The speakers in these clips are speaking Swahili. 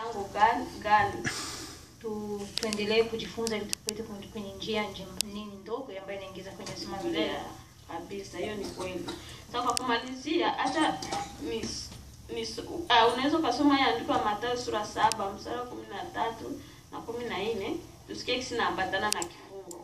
lango gani gani tu, tuendelee kujifunza ili tupite kwenye, kwenye njia nje- nini ndogo ambayo inaingiza kwenye uzima wa milele. Yeah, kabisa hiyo ni kweli sasa kwa kumalizia hata mis, mis, uh, unaweza ukasoma hii andiko ya Mathayo sura saba mstari wa kumi na tatu na kumi na nne tusikie kisi naambatana na kifungo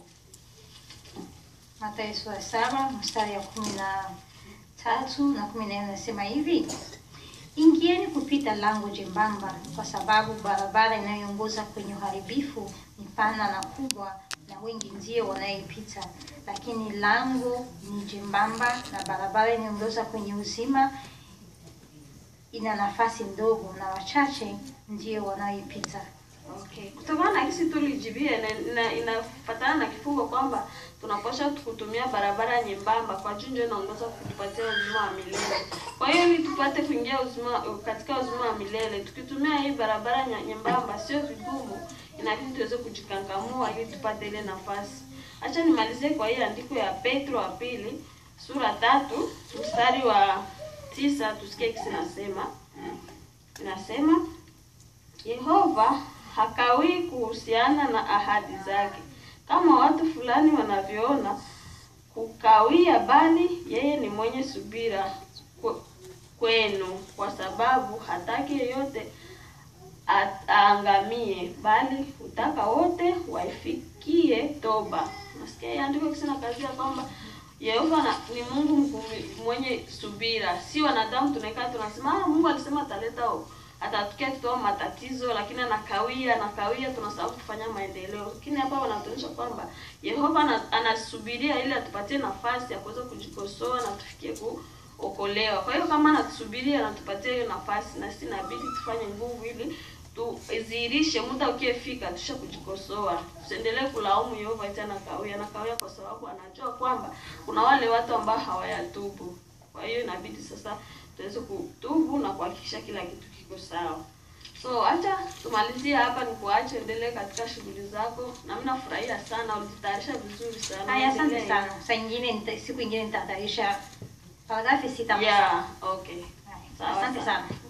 Mathayo sura saba mstari ya kumi na tatu na kumi na nne nasema hivi: ingieni kupita lango jembamba, kwa sababu barabara inayoongoza kwenye uharibifu ni pana na kubwa, na wengi ndio wanayoipita. Lakini lango ni jembamba, na barabara inayoongoza kwenye uzima ina nafasi ndogo, na wachache ndio wanayoipita. Okay. Kutokana na kisi tulijibia ina, ina, inafatana na kifungo kwamba tunapaswa kutumia barabara nyembamba kwa juu ndio inaongoza kutupatia uzima wa milele. Kwa hiyo ili tupate kuingia uzima katika uzima wa milele, tukitumia hii barabara nya- nyembamba sio vigumu, inabidi tuweze kujikangamua ili tupate ile nafasi. Acha nimalizie kwa hii andiko ya Petro wa pili sura tatu mstari wa tisa tusikie kisi nasema inasema Yehova hakawii kuhusiana na ahadi zake kama watu fulani wanavyoona kukawia, bali yeye ni mwenye subira kwe- kwenu, kwa sababu hataki yeyote at- aangamie, bali hutaka wote waifikie toba. Nasikia hii andiko kisina kazi ya kwamba Yehova na, ni Mungu mvumi- mwenye subira, si wanadamu tunakaa tunasema ah, Mungu alisema ataleta o- atatukia tutoa matatizo, lakini anakawia anakawia, tunasahau kufanya maendeleo. Lakini hapa wanatuonyesha kwamba Yehova ana- anasubiria ili atupatie nafasi ya kuweza kujikosoa na tufikie kuokolewa. Kwa hiyo kama anatusubiria anatupatia hiyo nafasi, na sisi inabidi tufanye nguvu ili tudhihirishe muda ukiefika tusha kujikosoa. Tusiendelee kulaumu Yehova eti anakawia, anakawia kwa sababu anajua kwamba kuna wale watu ambao hawayatubu. Kwa hiyo inabidi sasa tuweze kutubu na kuhakikisha kila kitu kiko sawa. So acha tumalizie hapa, ni kuache endelee katika shughuli zako, na mimi nafurahia sana, ulijitayarisha vizuri sana. Haya, asante Endelee. sana. Saa ingine nita- siku ingine nitatayarisha paragrafi sita. Yeah, okay. Haya, Sawa, Asante sawa. sana.